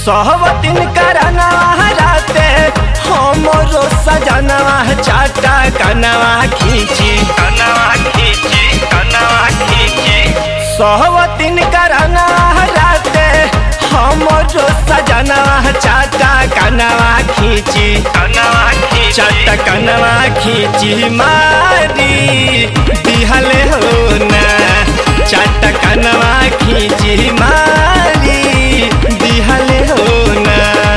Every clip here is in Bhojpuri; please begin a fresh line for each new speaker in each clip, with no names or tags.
सहवतिन करनवा राते हमरो सजनवा चाटा कनवा खींची कनवा खींची कनवा खींची सहवतिन करनवा राते हमरो सजनवा चाटा कनवा खींची कनवा खींची चाटा कनवा खींची मारी दिहले हो ना चाटा कनवा खींची मारी दिहले हो ना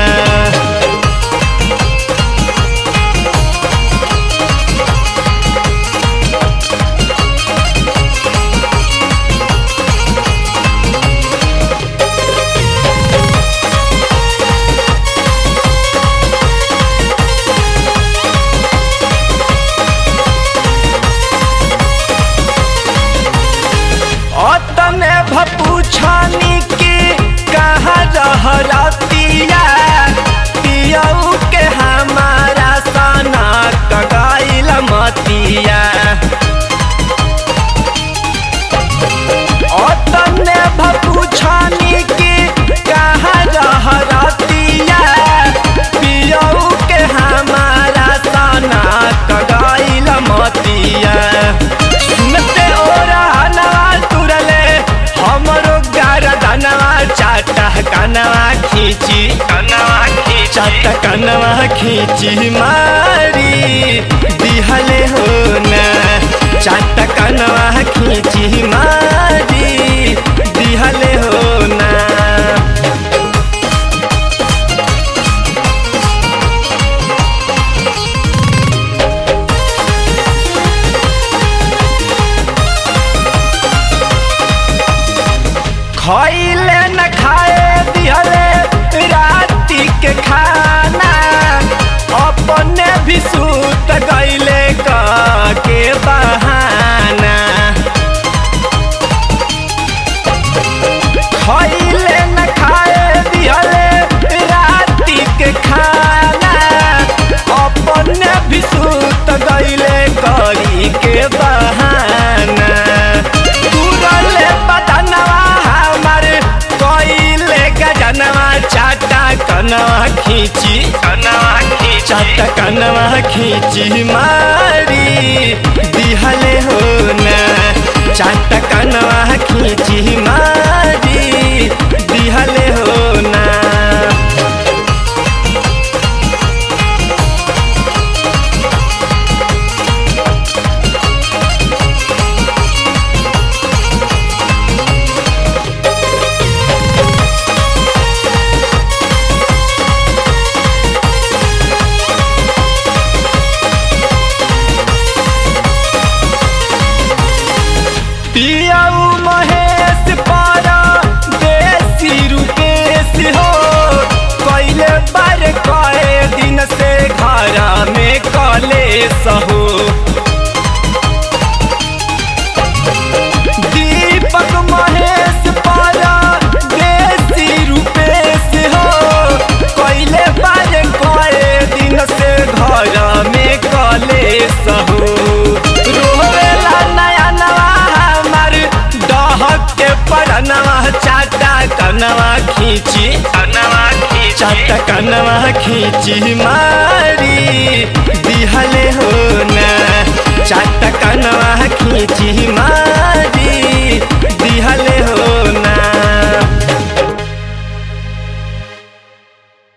अतने भपूछानी की कहा रह रतिया पियऊ के हमारा सना कगाइल मतिया अतने भपूछानी की कहा रह रतिया पियऊ के हमारा सना कगाइल मतिया सुनते ओरा नवा तुरले हमरो गरदनवा चाटा कनवा खींची कनवा खींची चाटा कनवा खींची मारी दिहले हो ना चाटा कनवा खींची मारी दिहले हो ना खइले न खाए दिहले राति के खाना अपने भी सूत गईले के बहाना खइले न खाए दिहले राति के खाना अपने भी सूत गईले करी के बहाना तुरले बदनवा हमर कइले गजनवा चाटा कनवा खींची कनवा खींची चाटा कनवा खींची मारी दिहले हो ना चाटा कनवा खींची मारी दिहले हो ना पियाऊ महेश पारा देसी रुपेश हो कैले बार कए दिन से घर में कलेश हो दीपक महेश पारा देसी रुपेश हो कैले बार कए दिन से घर में कलेश हो रोवेला नया नवा हमार डहक के परनवा चाटा कनवा खींची कनवा खींची चाटा कनवा खींची मारी दिहले हो ना चाटा कनवा खींची मारी